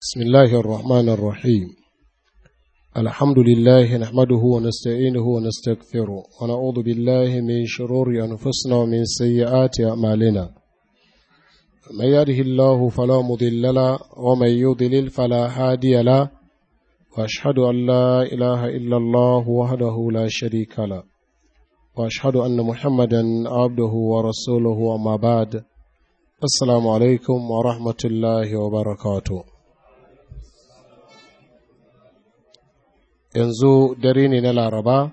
بسم الله الرحمن الرحيم الحمد لله نحمده ونستعينه ونستغفره ونعوذ بالله من شرور أنفسنا ومن سيئات أعمالنا من يهده الله فلا مضل له ومن يضلل فلا هادي له وأشهد أن لا إله إلا الله وحده لا شريك له وأشهد أن محمدا عبده ورسوله وما بعد السلام عليكم ورحمة الله وبركاته yanzu dare ne na laraba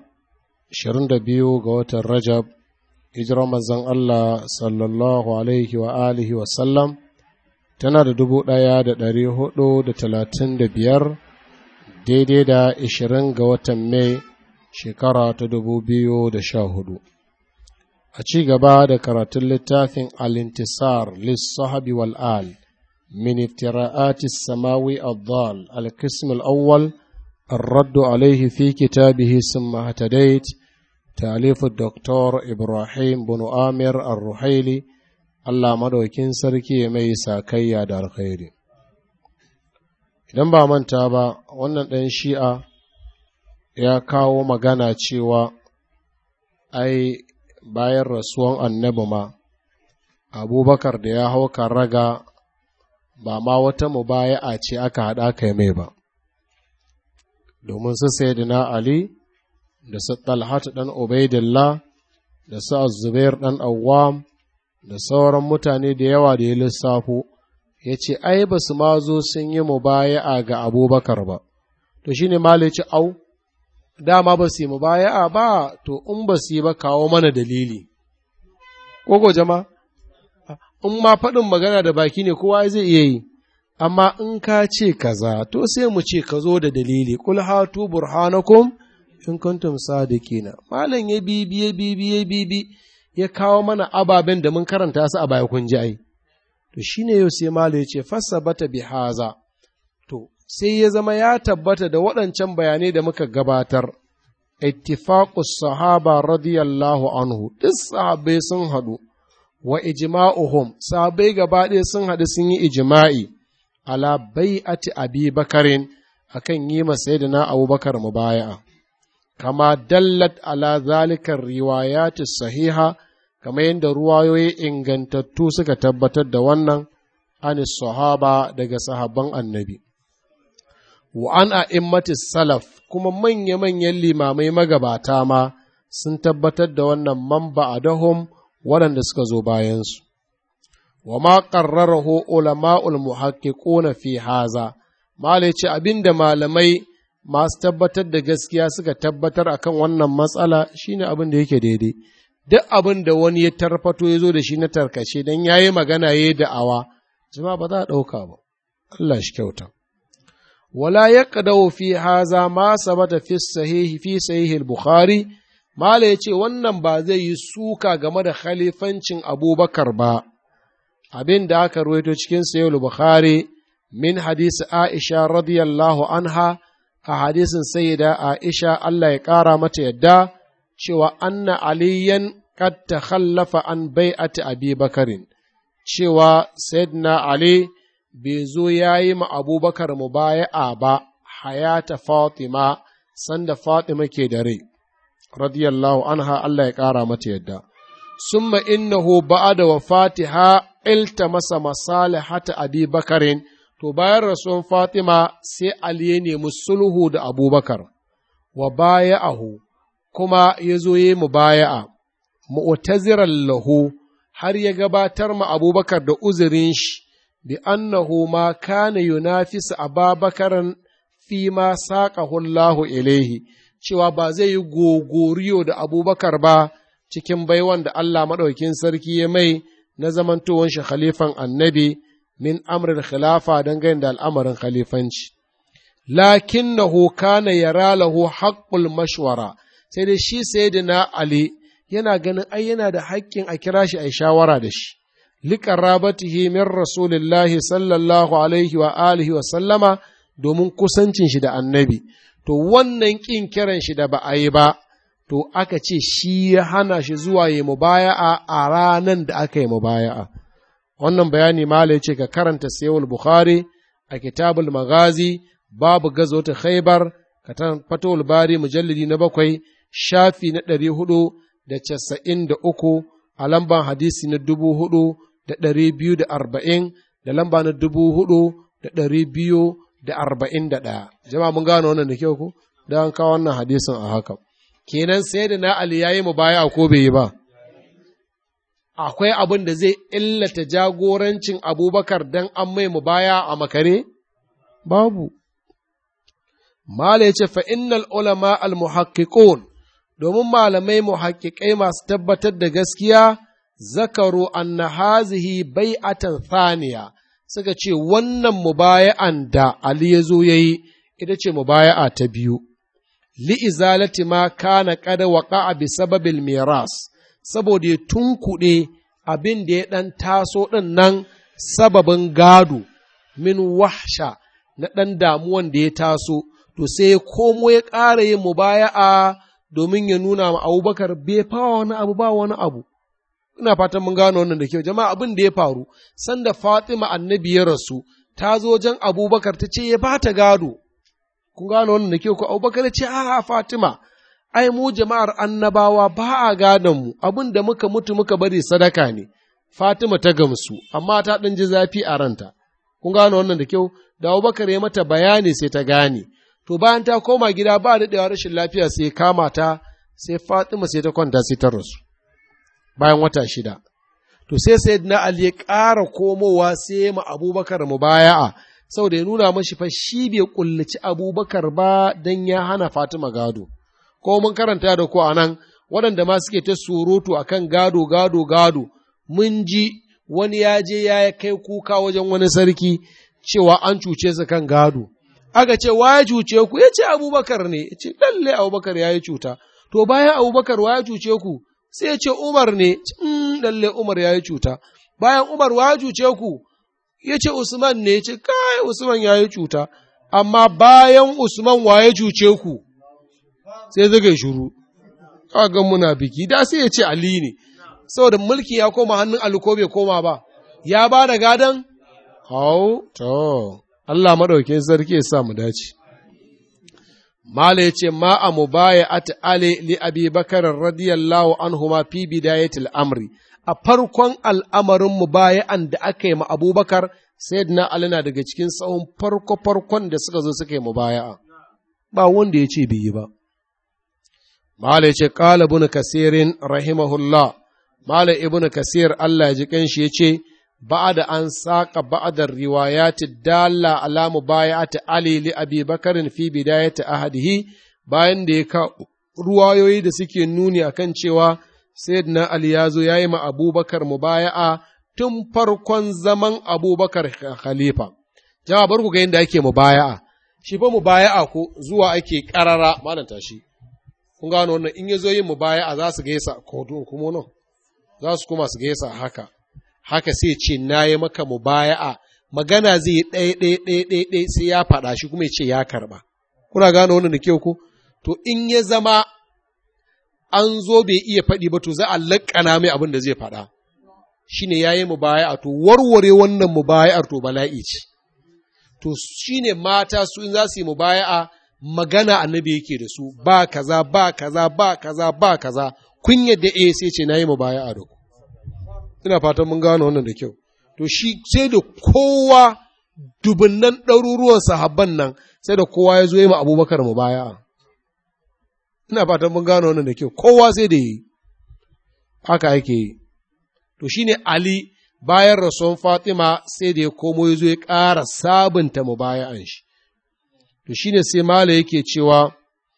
22 ga watan rajab hijirar mazan Allah sallallahu alaihi wa alihi wasallam tana da dubu ɗaya da ɗari hudu da talatin da biyar daidai da ishirin ga watan mai shekara ta dubu biyu da sha hudu a ci gaba da karatun littafin alintisar lissahabi wal'al min iftira'atis samawi al-dhal al-qism al-awwal الرد عليه في كتابه ثم اهتديت تأليف الدكتور إبراهيم بن آمر الرحيلي الله مدوكين سركي مي ساكيا دار الخير idan ba manta ba wannan ɗan shi'a ya kawo magana cewa ai bayan rasuwan annabi ma abubakar da ya hau raga ba ma wata mubaya'a ce aka haɗa kai mai ba domin su sayyidina Ali da su Talhat ɗan Ubaidillah da su Zubair ɗan Awwam da sauran mutane da yawa da ya lissafo ya ce ai ba su ma zo sun yi mubaya'a ga abubakar ba to shi ne ce au dama ba su yi mubaya'a ba to in ba su yi ba kawo mana dalili kogo jama in ma faɗin magana da baki ne kowa zai iya yi amma in ka ce kaza to sai mu ce ka zo da dalili kul hatu burhanakum in kuntum sadiqina malam ya bibi ya bibi ya bibi ya kawo mana ababen da mun karanta su a baya kun ji ai to shine yau sai malam ya ce fasabata bi haza to sai ya zama ya tabbata da waɗancan bayanai da muka gabatar ittifaqus sahaba radiyallahu anhu duk sahabbai sun haɗu wa ijma'uhum sahabbai gaba ɗaya sun haɗu sun yi ijma'i ala bai'ati abi bakarin akan yi masa na abubakar mubaya'a kama dallat ala zalikar riwayati sahiha kama yadda ruwayoyi ingantattu suka tabbatar da wannan an sahaba daga sahabban annabi wa an a'immati salaf kuma manya-manyan limamai magabata ma sun tabbatar da wannan mamba adahum waɗanda suka zo bayansu وما قرره علماء المحققون في هذا malai ce abinda malamai masu tabbatar da gaskiya suka tabbatar akan wannan matsala shine abin da yake daidai duk abin da wani ya tarfato ya zo da shi na tarkace don ya yi magana ya yi da'awa jama ba za a ɗauka ba Allah shi kyauta wala ya ƙadau fi haza ma sabata fi sahihi fi sahihil bukhari malai ce wannan ba zai yi suka game da khalifancin abubakar ba abin da aka ruwaito cikin sayul bukhari min hadisi aisha radiyallahu anha a hadisin sayyida aisha Allah ya ƙara mata yadda cewa anna aliyan kad takhallafa an bai'ati abi bakarin cewa sayyidina ali bai zo ya yi ma abubakar mubaya'a ba hayata fatima sanda fatima ke da rai radiyallahu anha Allah ya ƙara mata yadda summa innahu ba'da wafatiha iltamasa masalihata abi bakarin to bayan rasuwan fatima sai ali ya nemi sulhu da abubakar wa baya'ahu kuma ya zo ya mu baya'a mu'taziran lahu har ya gabatar ma abubakar da uzurin shi bi annahu ma kana yunafisu ababakaran fi ma saƙahu Allahu ilaihi cewa ba zai yi gogoriyo da abubakar ba cikin baiwan da Allah maɗaukin sarki ya mai na zamantowar shi khalifan annabi min amrin khilafa dangane da al'amarin khalifanci. Lakin na kana yara lahu haƙƙul mashwara, sai dai shi sayyidina Ali yana ganin ai yana da haƙƙin a kira shi a shawara da shi. Liƙarabatihi min Rasulillahi sallallahu alaihi wa alihi wa sallama domin kusancin shi da annabi. To wannan ƙin kiran shi da ba a yi ba, to aka ce shi ya hana shi zuwa yi mubaya'a a ranan da aka yi mubaya'a. Wannan bayani mala ce ka karanta sayawul Bukhari a kitabul magazi babu gazo ta khaibar katan fatowar bari mujallidi na bakwai shafi na ɗari hudu da casa'in da uku a lamban hadisi na dubu hudu da ɗari biyu da arba'in da lamba na dubu hudu da ɗari biyu da arba'in da ɗaya jama'a mun gano wannan da kyau ku da an kawo wannan hadisin a haka kenan sai da na ali yayi mu baya ko bai yi ba akwai abin da zai illata jagorancin abubakar dan an mai mu baya a makare babu mala ya ce fa innal ulama al muhaqqiqun domin malamai muhaqqiqai masu tabbatar da gaskiya zakaru anna hazihi bai'atan thaniya suka ce wannan mubaya'an da Ali ya zo ya yi ita ce mubaya'a ta biyu li'izalati ma kana kada waƙa'a bi sababil miras saboda ya tunkuɗe abin da ya ɗan taso ɗin nan sababin gado min wahsha na ɗan damuwan da ya taso to sai ya komo ya ƙara yin mubaya'a domin ya nuna ma abubakar bai fawa wani abu ba wani abu ina fatan mun gano wannan da kyau jama'a abin da ya faru sanda Fatima annabi ya rasu ta zo wajen Abubakar ta ce ya bata gado kun gano wannan da kyau ko Abubakar ya ce a Fatima ai mu jama'ar annabawa ba a gadon mu abin da muka mutu muka bari sadaka ne Fatima ta gamsu amma ta dan ji zafi a ranta kun gano wannan da kyau da Abubakar ya mata bayani sai ta gane to bayan ta koma gida ba daɗewa rashin lafiya sai kama ta sai Fatima sai ta kwanta sai ta rasu bayan wata shida. To sai sai na Ali ya ƙara komowa sai ma abubakar mubaya'a saboda ya nuna mashi fa shi bai kullaci abubakar ba don ya hana Fatima gado. Ko mun karanta da ko a nan waɗanda ma suke ta surutu a kan gado gado gado mun ji wani ya je ya kai kuka wajen wani sarki cewa an cuce su kan gado. Aka ce wa ya cuce ku ya ce abubakar ne, ya ce lalle abubakar ya yi cuta. To bayan abubakar wa ya cuce ku sai ya ce Umar ne, lalle Umar ya yi cuta, bayan Umar wa cuce ku, ya ce Usman ne, ce kai Usman ya yi cuta, amma bayan Usman wa ya cuce ku, sai zaga shuru, ga muna biki, da sai ya ce Ali ne, saboda mulki ya koma hannun Ali ko bai koma ba, ya ba da gadon? Hau, to, Allah maɗaukin sarki ya sa mu dace. Mala ya ce, Ma a mubaya at Ali li Abi Bakar radiyallahu anhu ma fi bidayatil amri, a farkon al'amarin mubaya'an da aka yi ma Abubakar, Sayyidina Ali na daga cikin tsawon farko-farkon da suka zo suka yi mubaya'a, ba wanda ya ce bai yi ba. Mala ya ce, Ƙala ibn Kasirin rahimahullah, Mala ibn Kasir Allah ya ji kanshi ya ce, بعد أن ساق بعض الروايات الدالة على مبايعة علي لأبي بكر في بداية أحده bayan da ya ka ruwayoyi da suke nuni a kan cewa Sayyidina Ali ya zo ya yi ma Abubakar mubaya'a tun farkon zaman Abubakar khalifa. Jama bar ku ga yadda ake mubaya'a, shi fa mubaya'a ko zuwa ake ƙarara malam tashi. Kun gano wannan in ya zo yin mubaya'a za su gaisa ko kuma nan, za su kuma su gaisa haka. haka sai ce na yi maka mubaya'a magana zai yi ɗaya ɗaya ɗaya ɗaya ɗaya sai ya faɗa shi kuma ya ce ya karɓa. Kuna gane wannan da kyau ko? To in ya zama an zo bai iya faɗi ba to za a laƙana mai abin da zai faɗa. Shi ne ya yi mubaya'a to warware wannan mubaya'ar to bala'i ce. To shi ne mata su in za su yi mubaya'a magana annabi yake da su ba kaza ba kaza ba kaza ba kaza kun yadda eh sai ce na yi mubaya'a da ku. ina fatan mun gano wannan da kyau to shi sai da kowa dubunnan ɗaruruwan sahabban nan sai da kowa ya zo yi ma abubakar mu baya ina fatan mun gano wannan da kyau kowa sai da yi haka yake yi to shine ali bayan rasuwan fatima sai da ya komo ya zo ya ƙara sabunta mu baya'an shi to shine sai mala yake cewa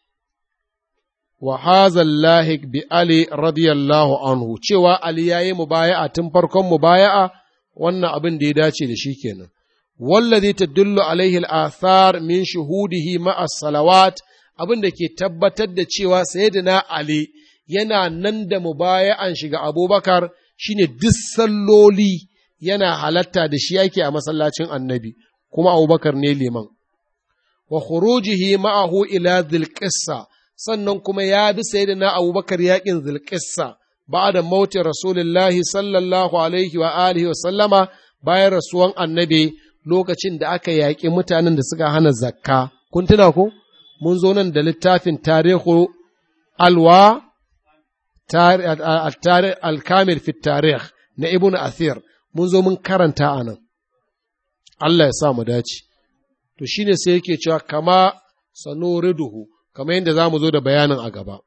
wa hazal lahik bi Ali radiyallahu anhu cewa Ali ya yi mubaya'a tun farkon mubaya'a wannan abin da ya dace da shi kenan. Wallazi tadullu alaihi al-athar min shuhudihi ma'a salawat abin da ke tabbatar da cewa sayyidina Ali yana nan da mubaya'an shiga Abubakar shine duk salloli yana halatta da shi yake a masallacin Annabi kuma Abubakar ne liman. Wa khurujihi ma'ahu ila dhil sannan kuma ya bi sayyidina abubakar yakin zulƙissa ba da mautin rasulullahi sallallahu alaihi wa alihi wa sallama bayan rasuwan annabi lokacin da aka yaƙi mutanen da suka hana zakka kun tuna ko mun zo nan da littafin tarihu alwa alkamil fi tarih na ibn athir mun zo mun karanta a nan Allah ya sa mu dace to shine sai yake cewa kama sanuriduhu kamar yadda za mu zo da bayanin a gaba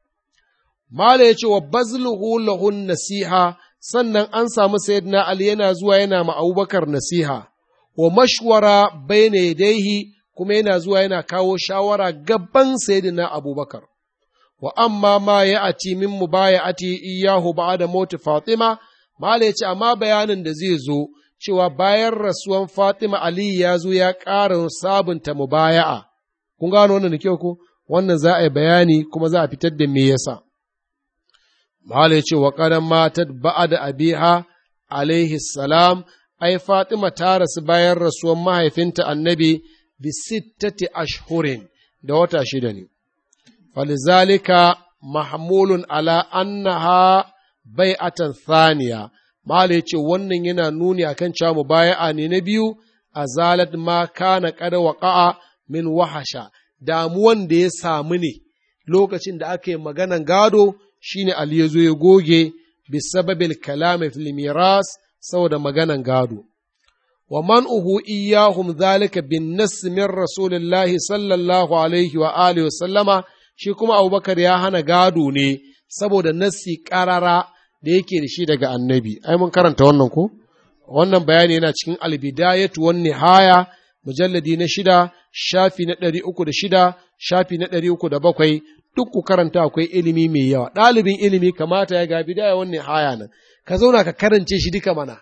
Mala ya ce wa bazluhu lahun nasiha sannan an samu sayyidina Ali yana zuwa yana ma Abubakar nasiha wa mashwara bayna yadayhi kuma yana zuwa yana kawo shawara gaban sayyidina Abubakar wa amma ma ya ati min mubaya'ati iyahu ba'da mauti Fatima Mala ya ce amma bayanin da zai zo cewa bayan rasuwan Fatima Ali ya zo ya ƙara sabunta mubaya'a kun gano wannan da kyau ko wannan za a yi bayani kuma za a fitar da me yasa Mahala ya ce wa ƙaran matat ba'a da abiha alaihi salam, ai Fatima ta rasu bayan rasuwan mahaifinta annabi bi sittati ashhurin da wata shida ne. Falizalika mahmulun ala annaha bai'atan thaniya. Mahala ya ce wannan yana nuni akan cewa mubaya'a ne na biyu a zalat ma kana kada waƙa'a min wahasha, damuwan da ya samu ne lokacin da aka yi maganan gado shine Ali ya zo ya goge bisababil kalami fil miras saboda maganan gado wa man'uhu iyyahum zalika bin nass min rasulillahi sallallahu alaihi wa alihi wa sallama shi kuma Abubakar ya hana gado ne saboda nassi karara da yake da shi daga annabi ai mun karanta wannan ko wannan bayani yana cikin albidayatu wan nihaya mujalladi na shida shafi na ɗari uku da shida shafi na ɗari uku da bakwai duk ku karanta akwai ilimi mai yawa ɗalibin ilimi kamata ya ga bidaya wannan haya nan ka zauna ka karance shi duka mana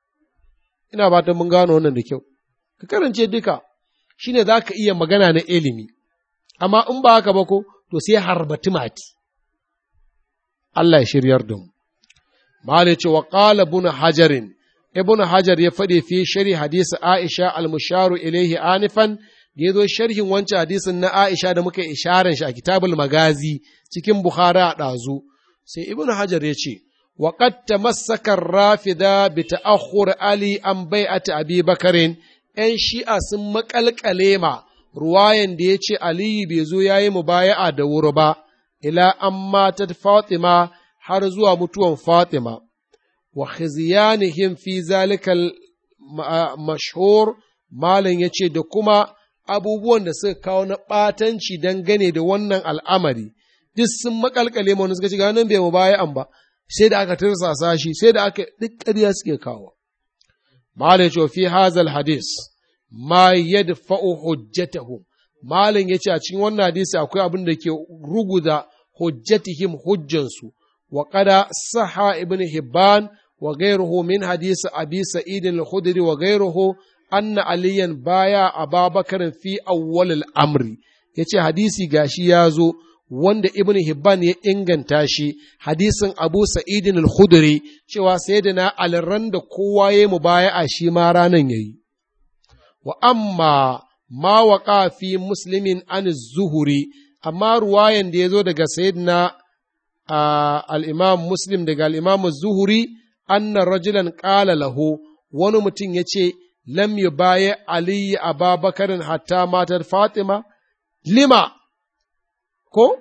ina fatan mun gano wannan da kyau ka karance duka shine za ka iya magana na ilimi amma in ba haka ba ko to sai harbati mati Allah ya shiryar da mu Malai ce wa qala ibn hajarin ibn hajar ya faɗi fi shari hadisi aisha al-musharu ilaihi anifan da ya zo sharhin wancan hadisin na Aisha da muka isharar shi a kitabul magazi cikin Bukhari a ɗazu, sai Ibn Hajar ya ce, wa qad tamassaka rafida bi ta'akhkhur Ali an bai'ati Abi Bakarin ‘yan shi'a sun maƙalƙale ma ruwayan da ya ce Aliyu bai zo ya yi mubaya'a da wuri ba, ila an matat Fatima har zuwa mutuwan Fatima, wa khizyanihim fi zalikal mashhur Malam ya ce da kuma abubuwan da suka kawo na ɓatanci dangane da wannan al'amari, duk sun makalkale ma wani suka ci ganin bai mu baya an ba, sai da aka tirsasa shi, sai da aka duk ƙarya suke kawo. Malam ya fi hazal hadis, ma yadfa'u hujjatahu. Malam ya ce a cikin wannan hadisi akwai abin da ke ruguza hujjatihim hujjansu, wa kada saha ibn Hibban wa gairuhu min hadisi abi sa'idin al-khudri wa gairuhu anna aliyan baya a babakarin fi awwalil amri ya ce hadisi gashi ya zo wanda ibn hibban ya inganta shi hadisin abu sa'idin al-khudri cewa sai da na alran da kowa ya mu baya a shi ma ranan yayi wa amma ma waqa fi muslimin an zuhuri amma ruwayan da ya zo daga sayyidina al-imam muslim daga al-imam zuhuri anna rajulan qala lahu wani mutum ya ce lam yi baya aliyu a babakarin hatta matar Fatima, lima, ko?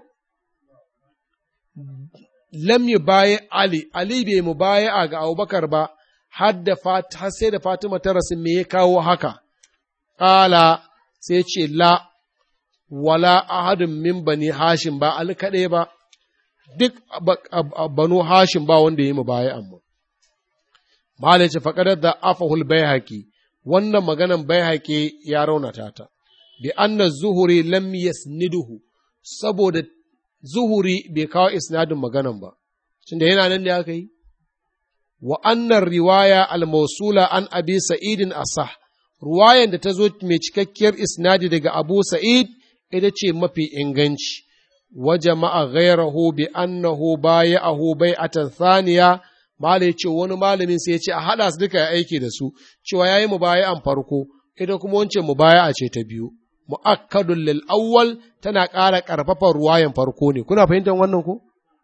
Lam yi baya Ali, Ali bai mu baya ga Abubakar ba, har sai da Fatima ta rasu me ya kawo haka, ƙala sai ce la, wala ahadin min bani Hashim ba Ali kaɗai ba, duk banu Hashim ba wanda ya yi mu baya amma. Malai ce faƙadar da afahul bai haƙi, wannan maganan bai haƙe ya raunata ta, bi anna zuhuri lam yasniduhu saboda zuhuri bai kawo isnadin maganan ba, tunda yana nan da aka yi. Wa annan riwaya al-mausula an abi sa'idin asah, ruwayan da ta zo mai cikakkiyar isnadi daga Abu Sa'id ita ce mafi inganci, wa jama'a ghairahu bi annahu baya'ahu bai'atan thaniya Mala ya ce wani malamin sai ya ce a haɗa su duka ya aiki da su, cewa ya yi mubaya'an farko, ita kuma wancan mubaya'a ce ta biyu. Mu'akkadun lil awwal tana ƙara ƙarfafa ruwayan farko ne. Kuna fahimtar wannan ko?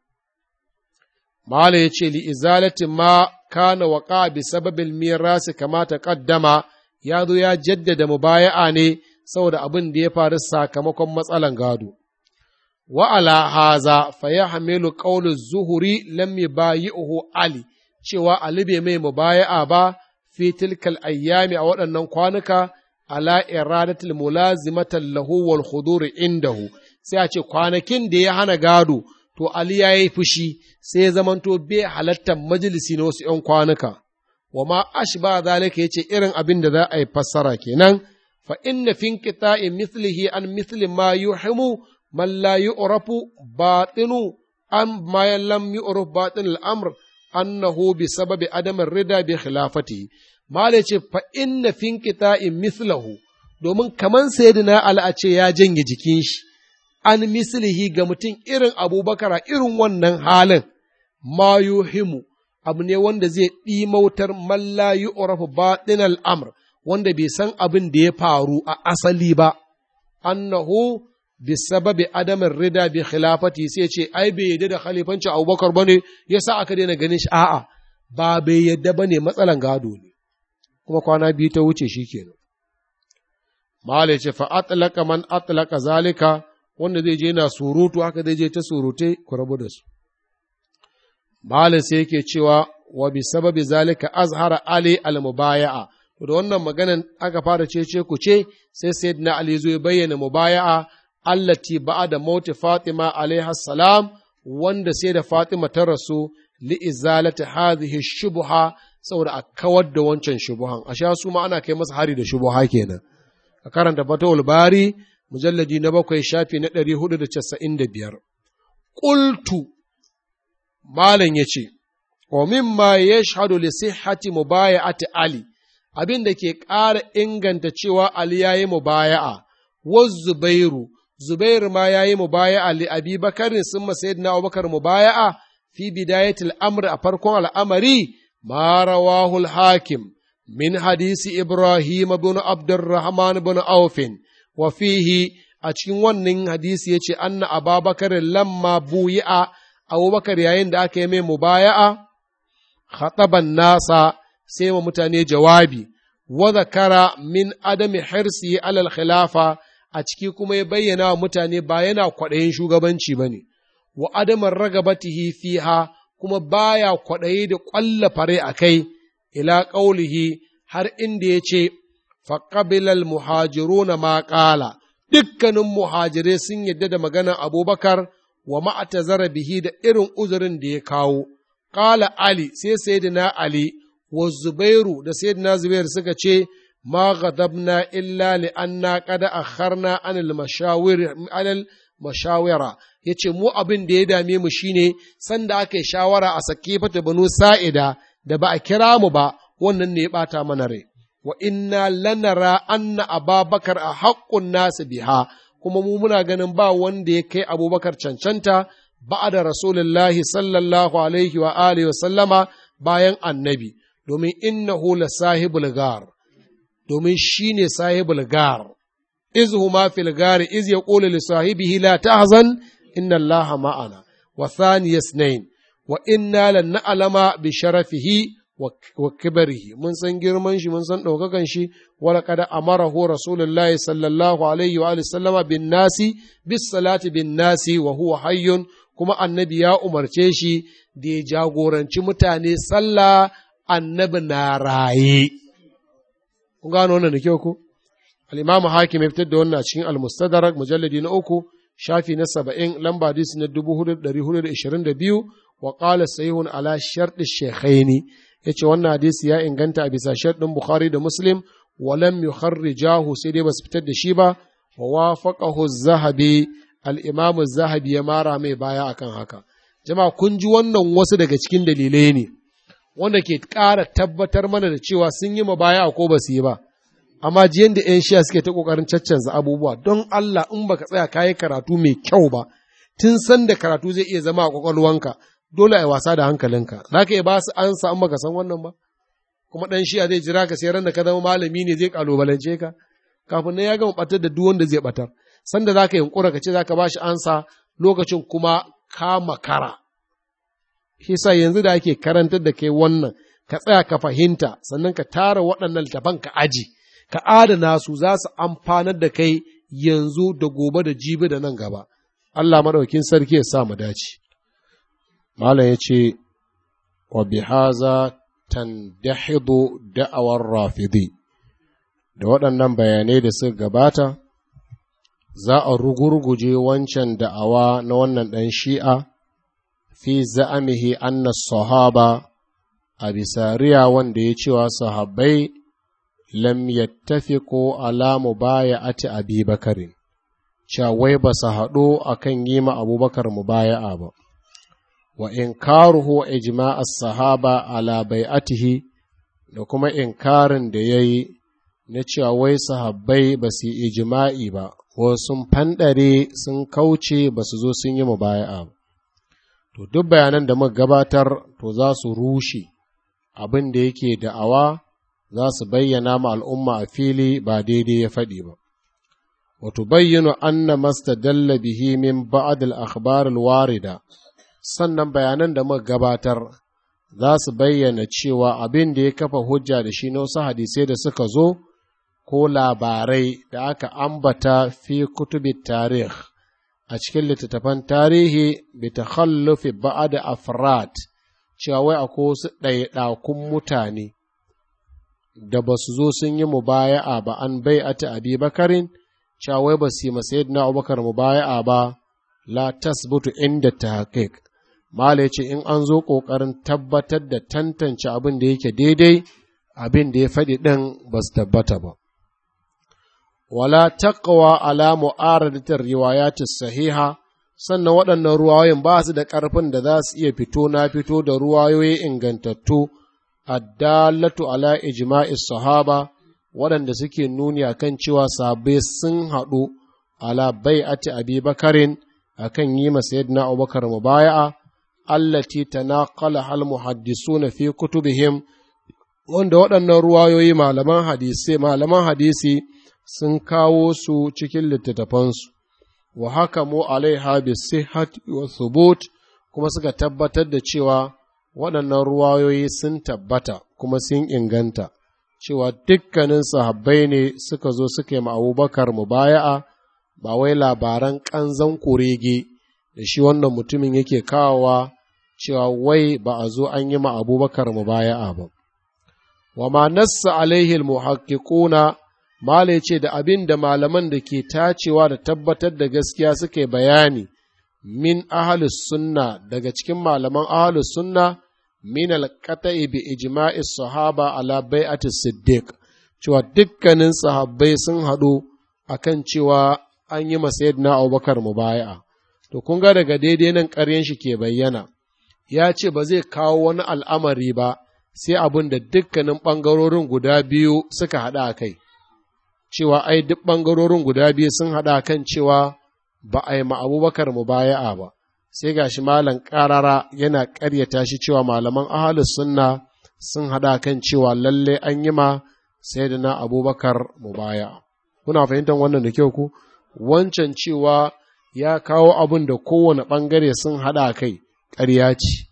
Mala ya ce li izalatin ma kana waƙa bi sababil mirasi kama ta ƙaddama ya zo ya jaddada mubaya'a ne saboda abin da ya faru sakamakon matsalan gado. Wa'ala haza fa ya hamilu ƙaunin zuhuri lam yubayi'uhu Ali, cewa Ali bai mai mubaya'a ba fi tilkal ayyami a waɗannan kwanuka ala iradatul mulazimatan lahu wal khuduri indahu sai a ce kwanakin da ya hana gado to Ali ya yi fushi sai ya zamanto bai halattar majalisi na wasu ‘yan kwanuka, wa ma ashba zalika ya ce irin abin da za a yi fassara kenan, fa inna fin in mislihi an misli ma yuhimu man la yu'rafu batinu an ma lam yu'raf batin al'amr annahu bi sababi adamin rida bi khilafati mala ce fa inna fin in mislahu domin kaman sayyidina Ali a ce ya janye jikin shi an mislihi ga mutum irin abubakar a irin wannan halin ma yuhimu abu ne wanda zai ɗimautar malla yu'rafu batin al'amr wanda bai san abin da ya faru a asali ba annahu bisababi adamin rida bi khilafati sai ce ai bai yadda da khalifancin abubakar ba ne ya sa aka daina ganin shi a'a ba bai yadda ba ne matsalan gado ne kuma kwana biyu ta wuce shi kenan Malai ce fa atlaka man atlaka zalika wanda zai je na surutu haka zai je ta surute ku rabu da su Malai sai yake cewa wa bi sababi zalika azhara ali al mubaya'a da wannan maganan aka fara cece ku ce sai sayyidina ali zo ya bayyana mubaya'a allati ba'da mauti fatima alaiha salam wanda sai da fatima ta rasu li izalati hadhihi shubha saboda a kawar da wancan shubuhan a sha su ma ana kai masa hari da shubuha kenan a karanta fatawul bari mujalladi na bakwai shafi na ɗari hudu da casa'in da biyar ƙultu malam ya ce wa mimma yashhadu li sihhati mubaya'ati ali abin da ke ƙara inganta cewa Ali ya yi mubaya'a, wa Zubairu, Zubairu ma ya yi mubaya'a li Abi Bakarin sun masayid na Abubakar mubaya'a fi bidayatil amr a farkon al'amari, ma rawahul hakim min hadisi Ibrahim bin Abdurrahman bin Aufin, wa fihi a cikin wannan hadisi ya ce, Anna Ababakar lamma buyi'a Abubakar yayin da aka yi mai mubaya'a, khataban nasa sai wa mutane jawabi, wa zakara min adami hirsi alal khilafa a ciki kuma ya bayyana wa mutane ba yana kwaɗayin shugabanci ba ne, wa adamin ragabatihi fiha kuma baya kwaɗayi da ƙwalla fare a kai, ila ƙaulihi har inda ya ce, faƙabilal muhajiruna ma ƙala, dukkanin muhajirai sun yadda da maganar abubakar wa ma'atazara bihi da irin uzurin da ya kawo. Ƙala Ali sai Sayyidina Ali wa Zubairu da Sayyidina Zubairu suka ce, Ma ghadabna illa li anna qad akharna anil mashawir anil mashawira yace mu abin da ya dame mu shine sanda aka yi shawara a sake fata banu sa'ida da ba a kira mu ba wannan ne ya bata mana rai wa inna lanara anna ababakar a haƙƙun nasu biha kuma mu muna ganin ba wanda ya kai abubakar cancanta ba'da rasulullahi sallallahu alaihi wa alihi wa sallama bayan annabi domin innahu la sahibul gar domin shine sahibul gar iz huma fil gar iz yaqulu li sahibihi la tahzan inna allaha ma'ana wa thaniya isnain wa inna lan na'lama bi sharafihi wa kibarihi mun san girman shi mun san ɗaukakan shi wala kada amarahu rasulullahi sallallahu alaihi wa sallama bin nasi bis salati bin nasi wa huwa hayyun kuma annabi ya umarce shi da ya jagoranci mutane sallah annabi na raye kun gano wannan da kyau ko al-imamu hakim ya fitar da wannan cikin al-mustadrak mujalladi na uku shafi na saba'in lamba hadisi na dubu hudu ɗari hudu da ishirin da biyu wa ƙala sahihun ala sharɗi shekhaini ya ce wannan hadisi ya inganta a bisa sharɗin bukhari da muslim walam yukharrijahu sai dai basu fitar da shi ba wa wafaqahu zahabi al-imamu zahabi ya mara mai baya akan haka jama'a kun ji wannan wasu daga cikin dalilai ne wanda ke ƙara tabbatar mana da cewa sun yi baya ko ba su yi ba amma jiyan da 'yan shiya suke ta ƙoƙarin caccanza abubuwa don Allah in baka tsaya kayi karatu mai kyau ba tun san da karatu zai iya zama a ƙwaƙwalwanka dole a wasa da hankalinka za ka iya ba su ansa in baka san wannan ba kuma ɗan shiya zai jira ka sai ran da ka zama malami ne zai ƙalubalance ka kafin nan ya gama ɓatar da duk wanda zai ɓatar sanda za ka yunƙura ka ce za ka ba shi ansa lokacin kuma ka makara shi sa yanzu da ake karantar da kai wannan ka tsaya ka fahimta sannan ka tara waɗannan littafan ka aji ka adana su za su amfanar da kai yanzu da gobe da jibi da nan gaba Allah maɗaukin sarki ya sa mu dace malam ya ce wa bihaza tandahidu da'awar rafidi da waɗannan bayanai da suka gabata za a rugurguje wancan da'awa na wannan ɗan shi'a fi za'amihi anna sahaba a bisa riya wanda ya cewa sahabbai lam yattafiqu ala mubaya'ati abi bakarin cewa wai ba su haɗu akan yi ma abubakar mubaya'a ba wa inkaruhu ijma' as-sahaba ala bai'atihi da kuma inkarin da yayi na cewa wai sahabbai ba su yi ijma'i ba ko sun fanɗare sun kauce ba su zo sun yi mubaya'a ba to duk bayanan da muka gabatar to za su rushe abin da yake da'awa za su bayyana ma al'umma a fili ba daidai ya faɗi ba wato bayyana anna mastadalla bihi min ba'd al-akhbar al-warida sannan bayanan da muka gabatar za su bayyana cewa abin da ya kafa hujja da shi na wasu hadisai da suka zo ko labarai da aka ambata fi kutubi tarih a cikin littattafan tarihi bi takhallufi ba'd afrat cewa wai akwai wasu ɗaiɗakun mutane da ba su zo sun yi mubaya'a ba an bai ata abi bakarin cewa wai ba su yi masayid na abubakar mubaya'a ba la tasbutu inda ta haƙiƙ mala ce in an zo ƙoƙarin tabbatar da tantance abin da yake daidai abin da ya faɗi ɗin ba su tabbata ba wala taqwa ala mu'aradatir riwayatis sahiha sannan waɗannan ruwayoyin ba su da ƙarfin da za su iya fito na fito da ruwayoyi ingantattu addallatu ala ijma'is sahaba waɗanda suke nuni akan cewa sahabbai sun haɗu ala bai'ati abi bakarin akan yi ma sayyidina abubakar mubaya'a allati tanaqala hal muhaddisuna fi kutubihim wanda waɗannan ruwayoyi malaman hadisi malaman hadisi sun kawo su cikin littattafansu wa haka mu alaiha bi sihhat wa thubut kuma suka tabbatar da cewa waɗannan ruwayoyi sun tabbata kuma sun inganta cewa dukkanin sahabbai ne suka zo suka yi ma abubakar mubaya'a ba wai labaran ƙanzan kurege da shi wannan mutumin yake kawowa cewa wai ba a zo an yi ma abubakar mubaya'a ba wa ma nassa alaihi muhaqqiquna Mala ce da abin da malaman da ke tacewa da tabbatar da gaskiya suke bayani min ahalus sunna daga cikin malaman ahalus sunna min alqata'i bi ijma'i sahaba ala bai'ati siddiq cewa dukkanin sahabbai sun haɗu akan cewa an yi na Abubakar mubaya'a to kun ga daga daidai nan ƙaryen shi ke bayyana ya ce ba zai kawo wani al'amari ba sai abin da dukkanin ɓangarorin guda biyu suka haɗa a kai cewa ai duk ɓangarorin guda biyu sun haɗa kan cewa ba a yi ma abubakar mu baya'a ba sai gashi malam ƙarara yana ƙaryata shi cewa malaman ahalus sunna sun haɗa kan cewa lalle an yi ma sayyidina abubakar mu baya kuna fahimtar wannan da kyau ku wancan cewa ya kawo abin da kowane ɓangare sun haɗa kai ƙarya ce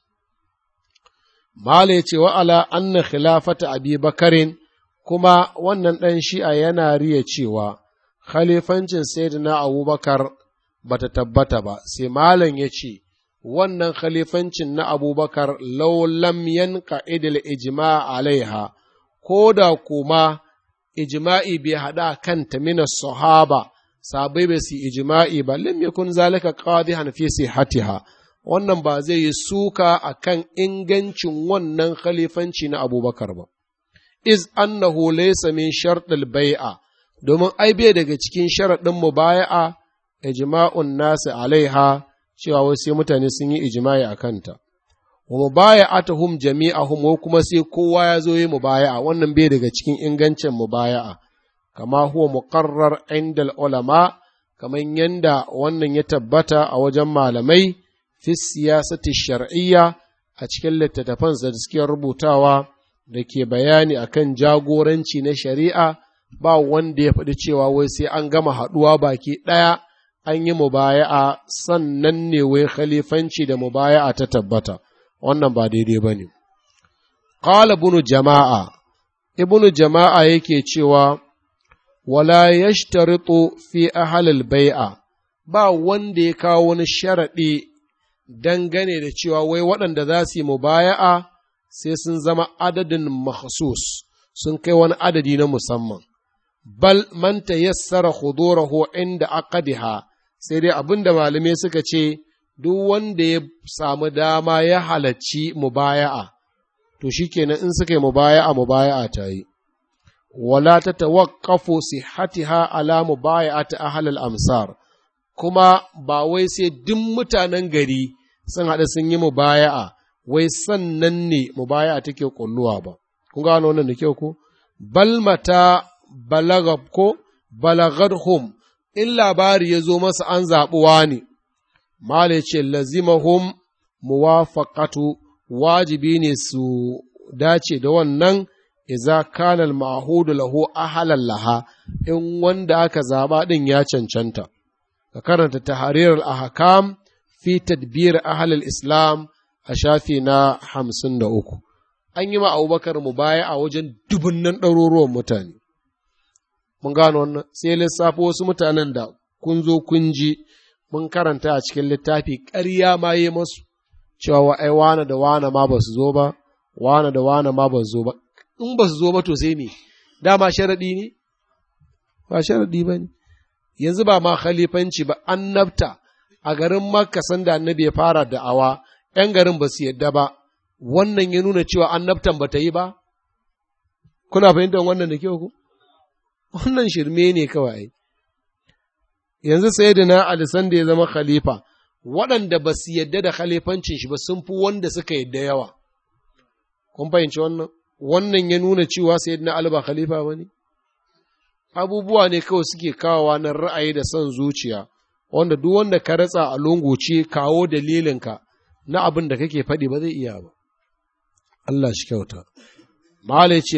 Mala ya ce wa ala anna khilafata abi bakarin kuma wannan ɗan shi'a yana riya cewa khalifancin sayyidina abubakar ba ta tabbata ba sai malam ya ce wannan khalifancin na abubakar laulam yanka idil ijma alaiha ko da kuma ijma'i bai haɗa kanta mina sahaba sabai bai su ijma'i ba lam yakun zalika qadihan fi sihatiha wannan ba zai yi suka akan ingancin wannan khalifanci na abubakar ba iz annahu laysa min sharɗil bai'a domin ai bai daga cikin sharaɗin mubaya'a ijma'un nasi alaiha cewa wai sai mutane sun yi ijma'i a kanta wa mubaya'atuhum jami'ahum ko kuma sai kowa ya zo yi mubaya'a wannan bai daga cikin ingancin mubaya'a kama huwa muqarrar indal ulama kaman yanda wannan ya tabbata a wajen malamai fi siyasati shar'iyya a cikin littattafan da suke rubutawa da ke bayani akan jagoranci na shari'a ba wanda ya faɗi cewa wai sai an gama haɗuwa baki ɗaya an yi mubaya'a sannan ne wai khalifanci da mubaya'a ta tabbata wannan ba daidai ba ne. Ƙala bunu jama'a, ibnu jama'a yake cewa wala yashtaritu fi ahlil bai'a ba wanda ya kawo wani sharaɗi dangane da cewa wai waɗanda za su yi mubaya'a sai sun zama adadin makhsus sun kai wani adadi na musamman bal man tayassara hudurahu inda aqdiha sai dai abinda malamai suka ce duk wanda ya samu dama ya halarci mubaya'a to shikenan in suka yi mubaya'a mubaya'a ta yi wala ta tawaqqafu sihhatiha ala mubaya'ati ahli al-amsar kuma ba wai sai duk mutanen gari sun haɗa sun yi mubaya'a wai sannan ne mubaya'a take kulluwa ba kun gano wannan da kyau ko bal mata balagab ko balagadhum in labari ya zo masa an zaɓuwa ne mala ce lazimahum muwafaqatu wajibi ne su dace da wannan iza kana al-ma'hudu lahu ahlan laha in wanda aka zaba din ya cancanta ka karanta tahrir al-ahkam fi tadbir ahli al-islam a shafi na hamsin da uku an yi ma abubakar mu baya a wajen dubunnan ɗaruruwan mutane mun gano wannan sai lissafo wasu mutanen da kun zo kun ji mun karanta a cikin littafi ƙarya ma yi masu cewa wa ai wane da wane ma ba su zo ba wane da wane ma ba su zo ba in ba su zo ba to sai me dama sharaɗi ne ba sharaɗi ba ne yanzu ba ma khalifanci ba annabta a garin makka sanda annabi ya fara da'awa ‘yan garin ba su yadda ba wannan ya nuna cewa annabtan ba ta yi ba kuna fahimtar wannan da kyau ku wannan shirme ne kawai yanzu sai da na alisan da ya zama khalifa waɗanda ba su yadda da khalifancin shi ba sun fi wanda suka yadda yawa kun fahimci wannan wannan ya nuna cewa sai na alba khalifa ba ne abubuwa ne kawai suke kawowa na ra'ayi da son zuciya wanda duk wanda ka ratsa a lungu ce kawo dalilinka na abin da kake faɗi ba zai iya ba Allah shi kyauta Malai ce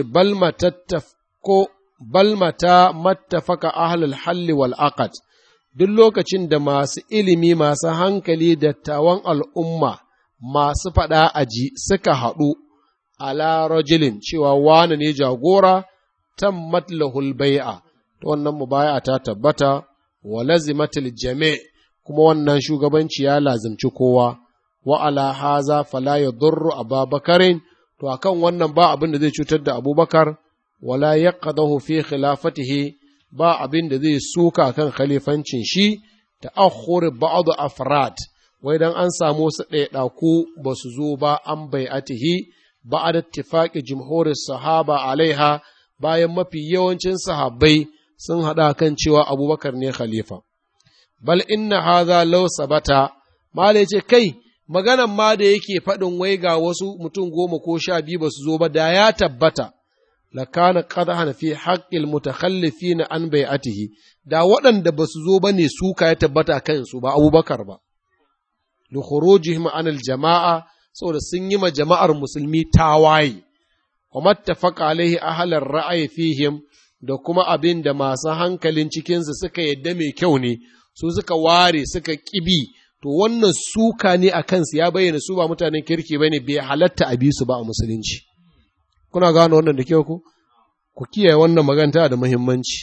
ko balmata mattafaka ahlul halli wal aqad duk lokacin da masu ilimi masu hankali dattawan al'umma masu faɗa aji suka haɗu ala rajulin cewa wane ne jagora tammat lahul bai'a to wannan mubaya ta tabbata wa lazimatil jami' kuma wannan shugabanci ya lazimci kowa wa ala haza fala yadurru ababakarin to akan wannan ba abin da zai cutar da abubakar wala yaqadahu fi khilafatihi ba abin da zai suka kan khalifancin shi ta'akhkhur ba'd afrad wai dan an samu wasu ɗaiɗaku ba su zo ba an bai'atihi ba'ad ittifaqi jumhuris sahaba alaiha bayan mafi yawancin sahabbai sun haɗa kan cewa abubakar ne khalifa bal inna hadha law sabata mala ce kai maganan ma da yake faɗin wai ga wasu mutum goma ko sha biyu ba su zo ba da ya tabbata lakana qadhan fi haqqil mutakhallifin an bai'atihi da waɗanda ba su zo ba ne suka ya tabbata kan su ba abubakar ba li khurujihim an al jama'a saboda sun yi ma jama'ar musulmi tawaye wa mattafaqa alaihi ahlar ra'ayi fihim da kuma abin da masu hankalin cikinsu suka yadda mai kyau ne su suka ware suka kibi to wannan suka ne a kansu ya bayyana su ba mutanen kirki ba ne bai halatta a bi su ba a musulunci kuna gano wannan da kyau ku ku kiyaye wannan maganta da muhimmanci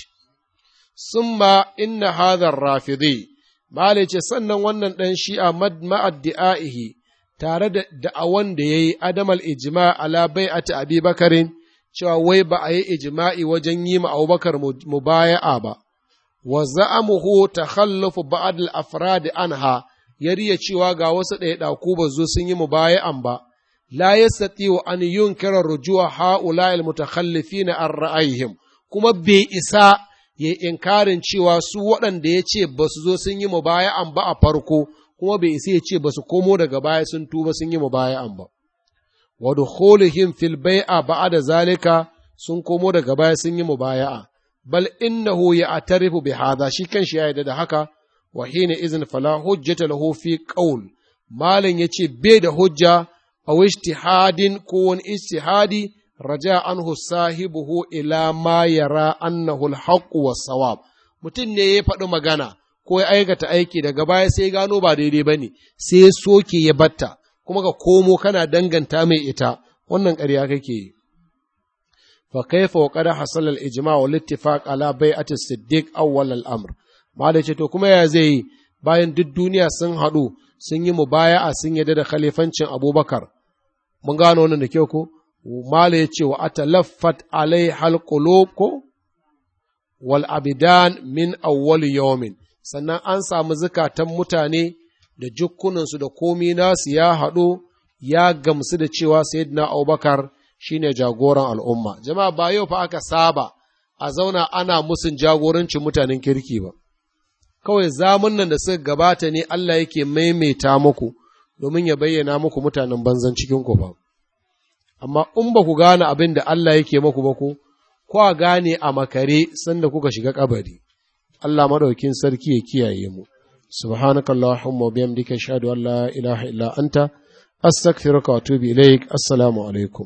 summa inna hadhar rafidi malai ce sannan wannan dan shi'a ma'addi'aihi tare da da'awan da yayi adamal ijma ala bai'ati abi bakarin cewa wai ba a yi ijma'i wajen yi ma abubakar mubaya'a ba wa za'amuhu takhallufu ba'd al-afrad anha yariya cewa ga wasu ɗaiɗaku ba zo sun yi mubaya'an ba la yastati'u an yunkira rujua ha'ula al-mutakhallifina an ra'ayihim kuma bai isa ya inkarin cewa su waɗanda ya ce ba su zo sun yi mubaya'an ba a farko kuma bai isa ya ce ba su komo daga baya sun tuba sun yi mubaya'an ba wa dukhulihim fil bai'a ba'da zalika sun komo daga baya sun yi mubaya'a bal innahu ya'tarifu bi hadha shi kanshi ya yarda da haka wa hina izin fala hujjata lahu fi qaul malin yace bai da hujja aw ijtihadin ko wani ijtihadi raja anhu sahibuhu ila ma yara annahu al-haqq was-sawab mutum ne ya faɗi magana ko ya aikata aiki daga baya sai gano ba daidai bane sai soke ya batta kuma ka komo kana danganta mai ita wannan ƙarya kake yi fa kaifa wa qad hasala al ijma' wal ittifaq ala bai'ati siddiq awwal al amr ma da ce to kuma ya zai yi bayan duk duniya sun haɗu sun yi mubaya'a sun yadda da khalifancin abubakar mun gano wannan da kyau ko mala ya ce wa atalaffat alai halqulub ko wal abidan min awwal yawmin sannan an samu zukatan mutane da jukkunansu da komi nasu ya haɗu ya gamsu da cewa sayyidina abubakar shine jagoran al'umma jama'a ba yau fa aka saba a zauna ana musun jagorancin mutanen kirki ba kawai zamun nan da suka gabata ne Allah yake maimaita muku domin ya bayyana muku mutanen banzan cikin ku ba amma in ba ku gane abin da Allah yake muku ba ku kwa gane a makare sanda kuka shiga kabari Allah madaukin sarki ya kiyaye mu subhanakallahumma wa bihamdika ashhadu an la ilaha illa anta astaghfiruka wa atubu ilaik assalamu alaikum